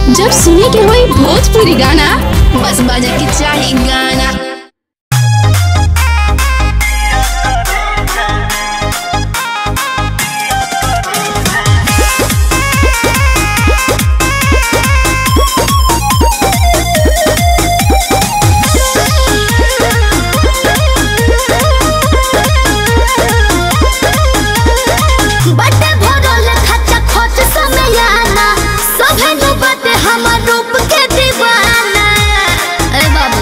जब सुने के होई भोजपुरी गाना बस बजे के चाही गाना बटे भरल खचा खोच समयाना सभे नु बटे हमर रूप के दीवाना अरे बाबू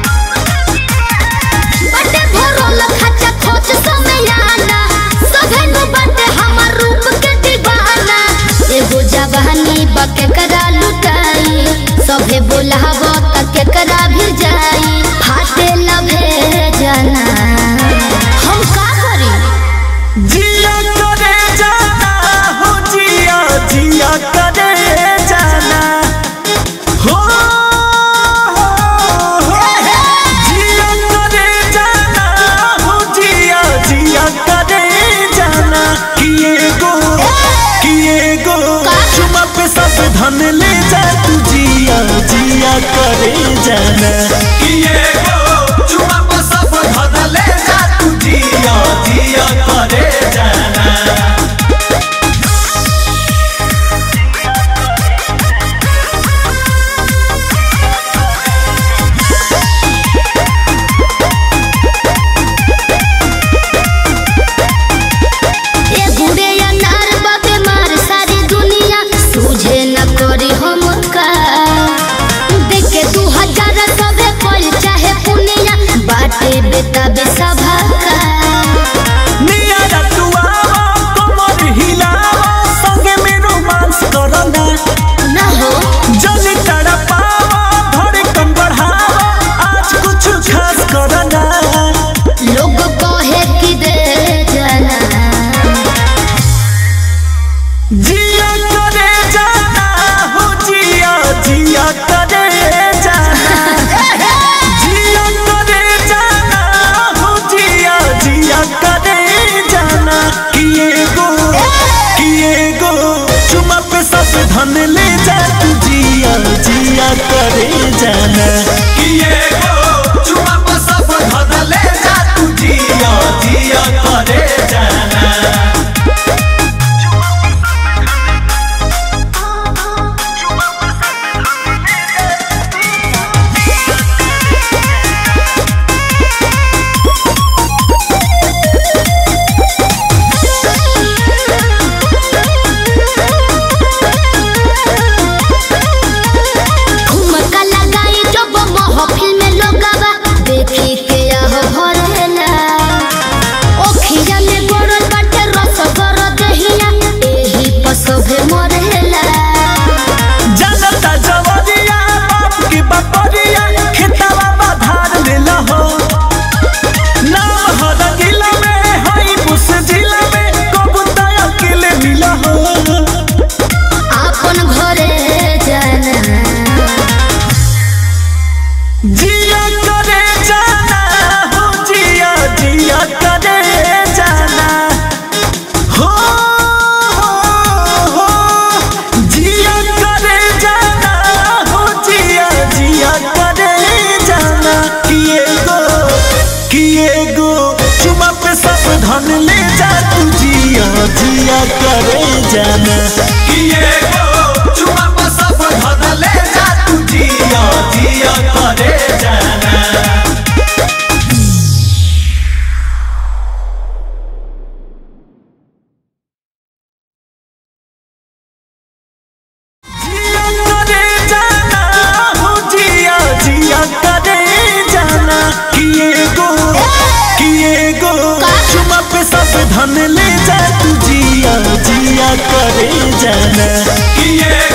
बटे भरल खचा खोच समयाना सभे नु बटे हमर रूप के दीवाना एगो जवानी बके करा लुटाई सभे बोलाव त के करा भी जाई फाटे लभे जाना हम का करी जिया करे जाना हो जिया जिया करे जाना हो हो, जिया करे जाना हो जिया जिया करे जाना किए गो किए गो चुमा पे सब धन ले जा तू जिया जिया करे जाना किए गो चुमा पे सब धन ले जा तू जिया जिया करे जाना ए गुड़े अनार बाबे मार सारी दुनिया सूझे न करी हम का देखे दू हजार सबे पल चाहे पुनिया बाटे बेटा बेसभा का निया तुआवा कमर हिलावा संगे में रोमांस करना न हो जल तड़पावा धड़कन बढ़ावा आज कुछ खास करना लोग कहे कि दे जाना जिया करे जाना हो जिया जिया करे जाना जिया करे जाना हो जिया जिया करे जाना किए गो किए गो चुमा पे सब धन ले जा तू जिया जिया करे जाना किए गो चुमा पे सब धन ले जा तू जिया जिया करे जाना ठुमका लगाई जब महफिल में लोगवा देखी के आह भरेला ओखिया में गोरल बाटे रस गर दहिया एही पसभे मरेला जनता जवरिया बाप की बपरिया खेतवा बाधार लेला हो नाम हर जिला में हई बुस जिला में कबूता अकेले मिला हो आपन घरे जाना जिया करे जाना हो जिया जिया करे जाना हो हो हो जिया करे जाना हो जिया जिया करे जाना किए गो किए गो चुमा पे सब धन ले जा तू जिया जिया करे जाना किए गो चुमा पे सब धन ले जा तू जिया जिया करे जाना जिया करे जाना हो जिया जिया करे जाना किए गो किए गो चुमा पे सब धन ले जा तू जिया जिया करे जाना किए